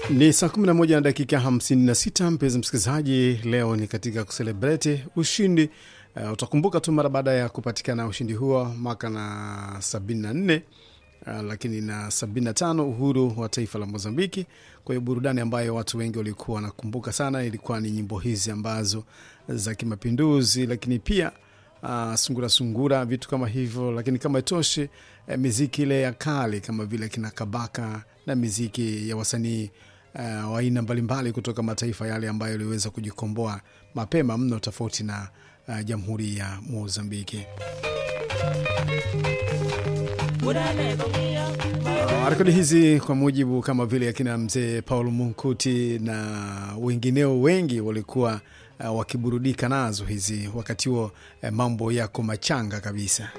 Ni saa 11 na dakika 56, mpenzi msikilizaji, leo ni katika kuselebreti ushindi. Uh, utakumbuka tu mara baada ya kupatikana ushindi huo mwaka na 74 uh, lakini na 75 uhuru wa taifa la Mozambiki. Kwa hiyo burudani ambayo watu wengi walikuwa wanakumbuka sana ilikuwa ni nyimbo hizi ambazo za kimapinduzi, lakini pia uh, sungura sungura, vitu kama hivyo. Lakini kama itoshi, eh, miziki ile ya kale kama vile kina Kabaka na miziki ya wasanii uh, wa aina mbalimbali kutoka mataifa yale ambayo yaliweza kujikomboa mapema mno tofauti na uh, jamhuri ya Mozambiki. Uh, rekodi hizi kwa mujibu kama vile akina mzee Paul Munkuti na wengineo wengi walikuwa uh, wakiburudika nazo hizi wakati huo, uh, mambo yako machanga kabisa.